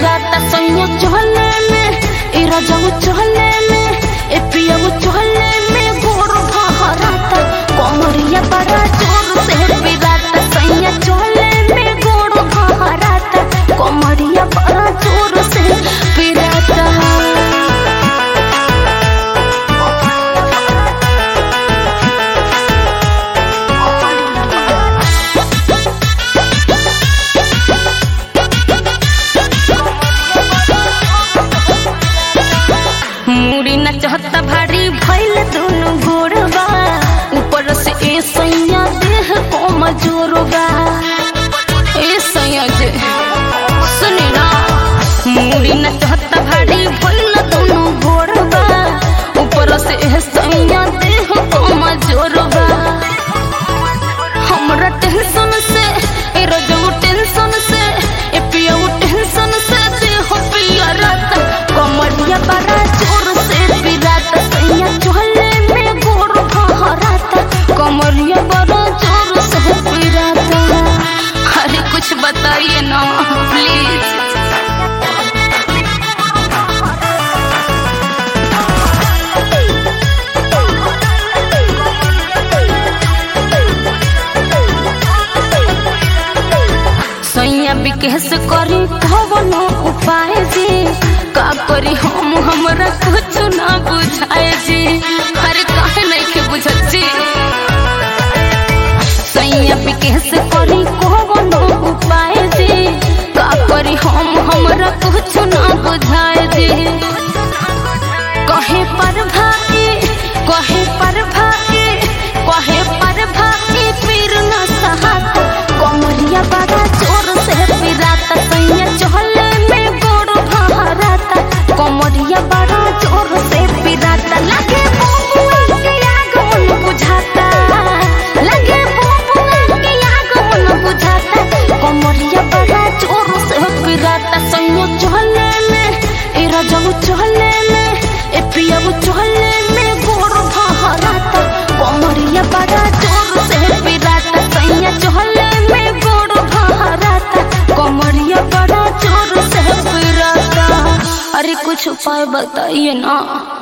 पिराता सैया चहले में ए रजऊ चहले में ए पियऊ चहले में गोड़ भहराता कमरिया बड़ा जोर से पिराता सैया चहले में गोड़ भहराता कमरिया बड़ा जोर से पिराता मुड़ी न चाहता भारी भैल दोनों गोड़बा ऊपर से ए सैया देह को मजोरबा ए सैया जे सुने ना मुड़ी न चाहता भारी भैल दोनों गोड़बा ऊपर से ए सैया देह को मजोरबा हमरा टेंशन से ए रजू टेंशन से ए पियऊ टेंशन से देह पिया रात कमरिया बड़ा जोर से पिरात सैया चहले में गोड़ फहराता कमरिया बड़ा जोर से पिराता अरे कुछ बताइए ना प्लीज सैया विकेश करी कवनो उपाय जी का करी हम हमरा कुछ ना बुझाए जी अरे काहे नहीं के बुझत जी सैया विकेश करी कवनो उपाय जी का करी हम हमरा कुछ ना बुझाए जी कहे पर भाई कहे पर भाई कहे पर भाई पीर न सहात कमरिया बड़ा जोर से पिराता सैया चहले में गोड़ भहराता कमरिया बड़ा जोर से पिराता लगे बुबुआ के आग मन बुझाता लगे बुबुआ के आग मन बुझाता कमरिया बड़ा जोर से पिराता सैया चहले में ए रजऊ चहले में ए पियऊ चहले में गोड़ भहराता कमरिया बड़ा जोर से पिराता सैया चहले में गोड़ भहराता कमरिया बड़ा जोर से पिराता अरे कुछ उपाय बताइए ना